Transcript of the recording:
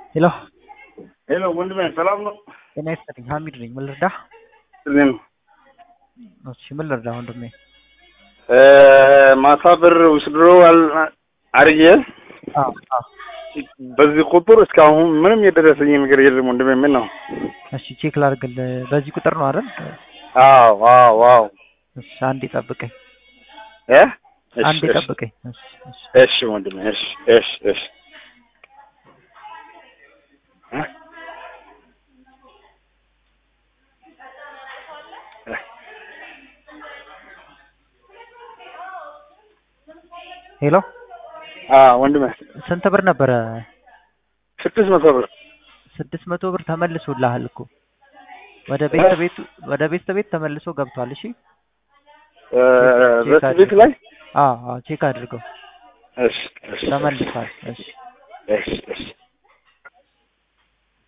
ሄሎ ሄሎ ወንድሜ ሰላም ነው? ጤና ይስጥልኝ። ሀሚድ ነኝ። ምን ልርዳህ? እኔም እሺ ምን ልርዳህ ወንድሜ? ማታ ብር ውስድሮ አርጌ አዎ አዎ። በዚህ ቁጥር እስካሁን ምንም የደረሰኝ ነገር የለም ወንድሜ። ምን ነው? እሺ ቼክ ላድርግልህ። በዚህ ቁጥር ነው አይደል? አዎ አዎ አዎ። እሺ አንዴ ጠብቀኝ፣ እ አንዴ እሺ ጠብቀኝ። እሺ እሺ እሺ ወንድሜ እሺ እሺ እሺ እ ሄሎ አ ወንድሜ ስንት ብር ነበረ? ስድስት መቶ ብር ስድስት መቶ ብር ተመልሶልሃል እኮ ወደ ቤት ቤት ወደ ቤት ቤት ተመልሶ ገብቷል። እሺ እ በስቤት ላይ አዎ አዎ ቼክ አድርገው እሺ እሺ ተመልሷል። እሺ እሺ እሺ